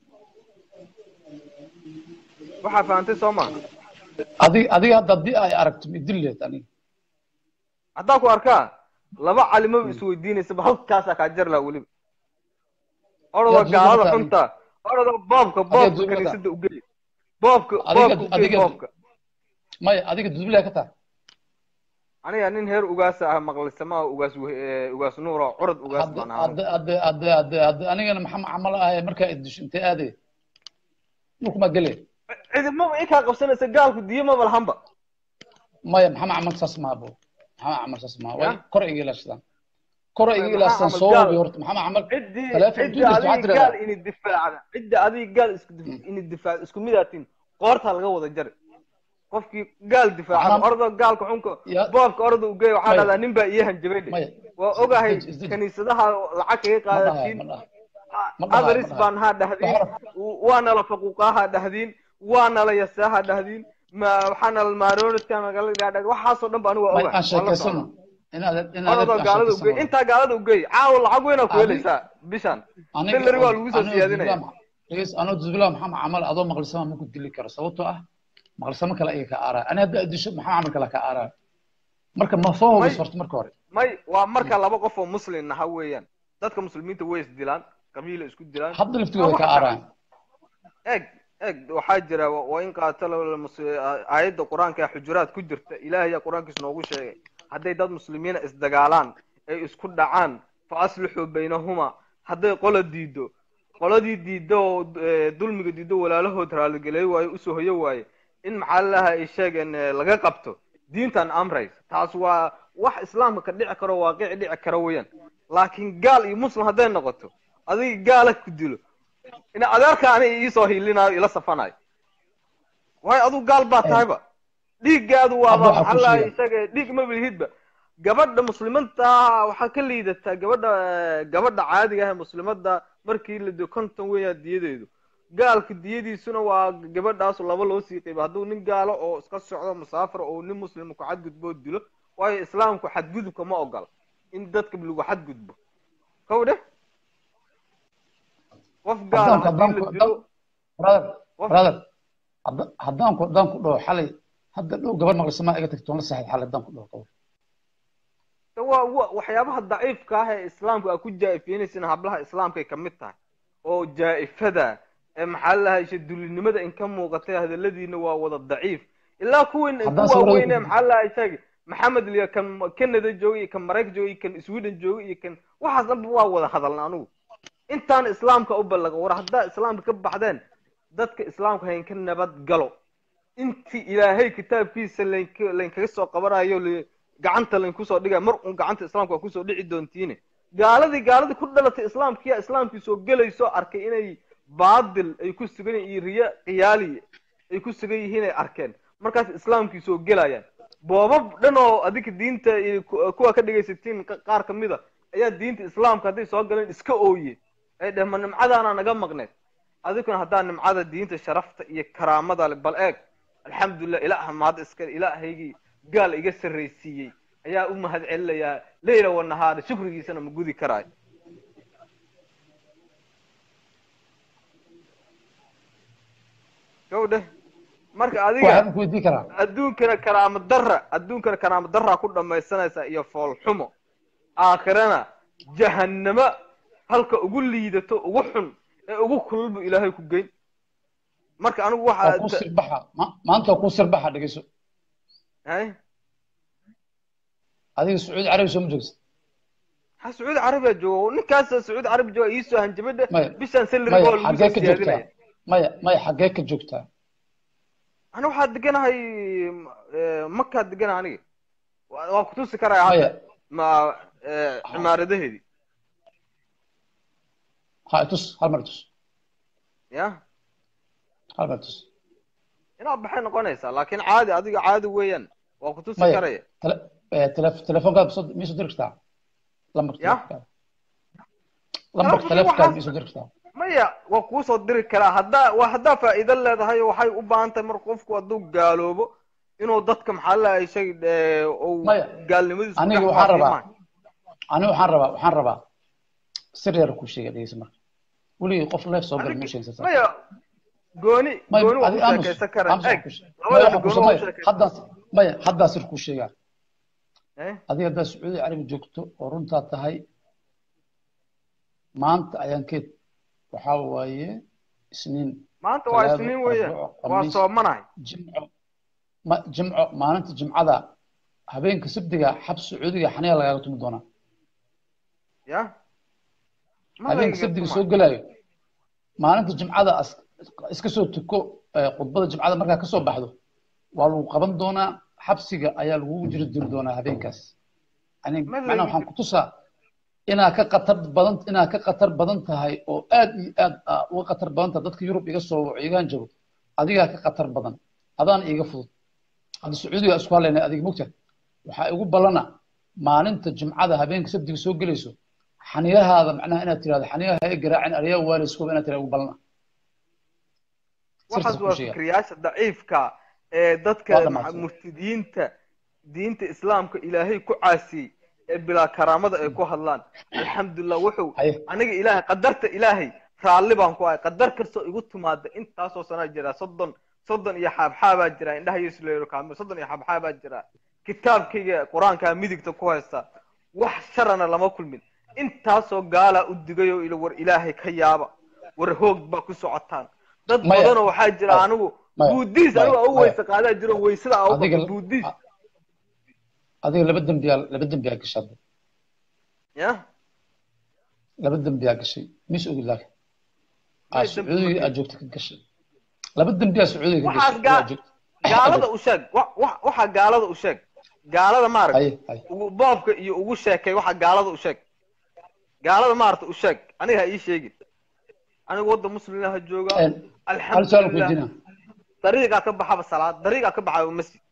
waxaa fahantay soo ma adiga adiga hadda haddii ay aragto idil leed aniga haddaan ku arkaa laba calimaba isweydiinaysaba halkaasaa kaa jar laha weliba orodoo Yaa gaalada duubata xunta orodoo boobka adiga boobka duubata kaniisada ugey boobka adiga boobka ugey adiga boobka maya adiga dudubile ka tahay aniga nin heer ugaasa ah maqlisamaa ugaas weh- eh, ugaas nuur oo curad ugaas hadda baan ahaa hadda hadda hadda hadda hadda anigana maxaa camal ahay markaa idisho intee aadaya dhulkumaa gele cidimaba inkaa qabsanaysa gaalku diyo maba lahanba maya maxaa camal saas maaha bo maxaa camal saas maaha way ya kor iga ilaashadaan kor iga maxaa ilaashadaan camal soo gaal hubi horta maxaa camal ciddii taleefon ciddii intuu dirto waxaa adiga gaal tiradaa ini difaacda ciddii adiga gaal isku dif- ini difaac isku midaatiin qoortaa laga wada jari qofkii gaal difaacada macnaa ordo gaalka xunka ya boobka ordo ugeey waxaa maya dhahdaa nin baa ii hanjabay dhe maya waa ogahay isdeji isdeji kaniisadaha lacag kaga ma dhahayo qaadatiin ma dhahayo ma dhahayo ma adaris dhahayo baan haa dhahdiin waxaa waa nala faquuqaaha dhahdiin waa nala yasaaha dhahdiin ma waxaa nala maaroonidka nagala dhadhag waxaasoo dhan ba anigu waa may ogahay aan waan la sheekaysano socdaa inaad inaad orodoo aan gaalada ugeey sheekaysano intaa gaalada ugeey caawa lacag weynaa ku adi helaysaa bishan aniga salary waa lagu soo anoo siyaadinaya dudubila dhegeyst anoo dudubila maxaa camal adoo maqlisama ma ku dili karo sababtoo ah maqlisamo kale iga ka aaraa ani hadda adisho maxaa camal kale ka aaraa marka ma soo may hubis horta marka hore may waa marka laba qof oo muslin aha weeyaan dadka muslimiinta way is dilaan qabiila isku dilaan hadda waa laftigooda wax ka dhaca aaraan eeg eeg waxaa jira wa wa in qaatala mus- aayadda qur-aanka ee xujuraad ku jirta ilaahay ayaa qur-aankiisa noogu sheegay hadday dad muslimiina isdagaalaan ay isku dhacaan fa aslixuu baynahuma hadday qola diido qoladii diidda oo eh, dulmiga diiddo walaalahood raaligeleey waaye usoo hoyo waaye in maxaalaha ay sheegeen eh, laga qabto diintan amrays taas waa wax islaamka ka dhici karo waaqici dhici kara weeyaan laakiin gaal iyo muslim hadday noqoto adiga gaala ku dilo in adeerkaani iisoo hiilinayo ila safanayo waayo aduu gaal baa tahayba dhiiggaadu hadda waaba waxaa ku maxaa sheega isaga dhiig ma bilhidba gabadha muslimanta waxaa ka liidataa gabadha gabadha caadiga ah ee muslimada markii la diyo konton weeyaa diyadeedu gaalka diyadiisuna waa gabadhaas laba loo sii qayba hadduu nin gaalo oo iska socdo musaafir oo nin muslim ku xadgudbo dilo waayo islaamku xadgudubka ma ogola in dadka lagu xadgudbo kow dheh qof gaala haddaan ku haddii haddaan la ku dilo brother qof brother hadda- haddaan ku haddaan ku dhaho xalay hadda dhow gabadh maqlisama iga tagtoon la saxid xalay haddaan ku dhaho qabo de waa wa- waxyaabaha daciifka ah ee islaamka aa ku jaa-ifeynaysana hablaha islaamkay ka mid tahay oo jaa-ifada ee maxaa la lahay dulinimada in ka muuqatay hadaladiina waa wada daciif ilaa kuwan haddaan ku sawirada waaweyn ee ku maxaa la lahay sheeg maxamed liya kan canada jooga iyo kan maraykan jooga iyo kan sweden jooga iyo kan waxaas dhanba waa wada hadalna anugu intaan islaamka u ballaqa war haddaa islaamka ka baxdeen dadka islaamka hayn ka nabad galo intii ilaahay kitaabkiisa laynka laynkaga soo qabanayo li- gacanta laynkusoo dhigaya mar un gacanta islaamka waa kusoo dhici doontiine gaaladii gaaladii ku dhalatay islaamkiya islaamkii soo gelayso arkay inay baadil ay ku sugan yihiin iyo riya khiyaali ay ku sugan yihiin ay arkeen markaas islaamkii soo gelayaan boobab dhan oo adinka diinta iyo ku- kuwa ka dhegaysatiin qa- qaar ka mid a ayaa diinta islaamka hadday soo galeen iska ooye ay dheh ma nimcadaana naga maqneed adiguna haddaa nimcada diinta sharafta iyo karaamada leh bal eeg alxamdulilah ilaaha mahad iska ilaahaygii gaal iga sarraysiiyey ayaa u mahad celinayaa leyla wa nahaara shukrigiisana ma gudi karaayo gawdhe marka adiga waxaan ku weydiin karaa adduunkana karaamo darra adduunkana karaamo darraa ku dhamaysanaysa iyo foolxumo aakhirana jahannamo halka ugu liidato ugu xun ee ugu kulul buu ilaahay ku geyn marka anigu waa ku waxaa sirbaxa ma- maanta waa ku sirbaxa dhegeyso hay adiga sacuudi carabi soo ma joogsa ha sacuudi carabiya joogo ninkaas sacuudi carabi jooga iisoo hanjabadhe maya bishan salary maya baa lagu xaggee soo ka joogtaa siyaadinaya maya maya xaggee ka joogtaa ana waxaa deganahay eh, makaa degana aniga waa waa kutusi karaya hadda maya ma eh, cimaaradaheedii ha tus hal mar tus ya hal mar tus inaad baxay noqonaysaa laakiin caadi adiga caadi weeyaan waa kutusi maya karaya tele eh, telef- telefoonkaada soo miyay soo diri kartaa lambarka Ya? telefoonkaada lambarka Telefoonka telefoonkaada waxaas- miyay soo diri kartaa maya waa kuusoo diri karaa haddaa waa haddaa faa'iido leedahay waxay u baahan tahay mar qofku hadduu gaaloobo inuu dadka maxaa la shay uu Maya, gaalnimadiisu aniga dhex waxaan faafiyo rabaa maaha. aniga waxaan rabaa waxaan rabaa sir yar ku sheega dhegeysa marka weligii qof leef soo gal Adiga- ma sheegsan maya gooni may gooni waa adi ku aamus sheekaysan kara aamus eg waxaan ku sheeg- labada maya waxaan ku gooni waa sheeg- ku maya sheekaysan haddaas maya haddaas ir kuu sheegaa Eh? adiga haddaad sacuudi carabi joogto oo runtaa tahay maanta ayaan keed waxaa waaye isniin maanta waa talaado isniin weeyaan arbaco waa khamiis soomanahay jimco ma jimco maalinta jimcada habeenka sabdiga xab sacuudiga xaniya lagaaga tumi doonaa ya Ma habeenka layga sabdiga tuma. soo gelaayo maalinta jimcada as- iska soo tuko eh, khudbada jimcada markaa kasoo baxdo waa lagu qaban doonaa xabsiga ayaa lagugu jiri diri doonaa habeenkaas yani Ma macnaha layga waxaan ku tusaa inaad ka qatar badan inaad ka qatar badan tahay oo aad iyo aad aa uga qatar badan tahay dadka yurub iga soo waco igaan jiro adigaa ka qatar badan adaan iiga fudud hadda sacuudiga isku hadlaynay adiga mogta waxaa igu ballana maalinta jimcada habeenka sabdiga soo gelayso xaniyahaada macnaha inaad tirahdo xaniyaha ha i garaacin ariyaa waaliskooba inaad tirahdo igu ballana waxaas sirta waa ku sheega fikriyaasha daciifka ee dadka Waa dhammaatay. murtidiinta diinta islaamka ilaahay ku caasiyey ee bilaa karaamada ay ku hadlaan alxamdulilah wuxuu haye aniga ilaahay qadarta ilaahay raalli baan ku ahay qadar kastoo igu timaada intaasoo sanaa jira soddon soddon iyo xaabxaabaa jira indhaha yesuleero kaamil soddon iyo xaabxaabaa jira kitaabkayga qur-aankaa midigta ku haysta wax sharana lama kulmin intaasoo gaalaa u digay oo ila war ilaahay ka yaaba war hoog baa ku socotaan dad Maya. badanoo waxaa jira Maya. anigu Maya. buudiis Maya. anigu u Maya. weyse qaadaa jiro weysada aa adiga u buudiis adiga laba dembiyaa laba dembiyaa gashay hadda. ya laba dembiyaa gashay mis ogi laakiin May aa dembi sacuudiga ma aad joogta ka gashay laba dembiyaa sacuudiga ka Waxaas gashay gaa- aad joogta gaalada u sheeg wa- wa- waxa gaalada u sheeg gaalada maaragtay haye haye ugu boobka iyo ugu sheekay waxa gaalada u sheeg gaalada maaragta u sheeg aniga ha ii sheegin anigu wadda muslimiina ha jooga Een, hal su-aal ku alxamdulilah weydiina dariiqaa ka baxaba salaad dariiqaa ka baxaba masjid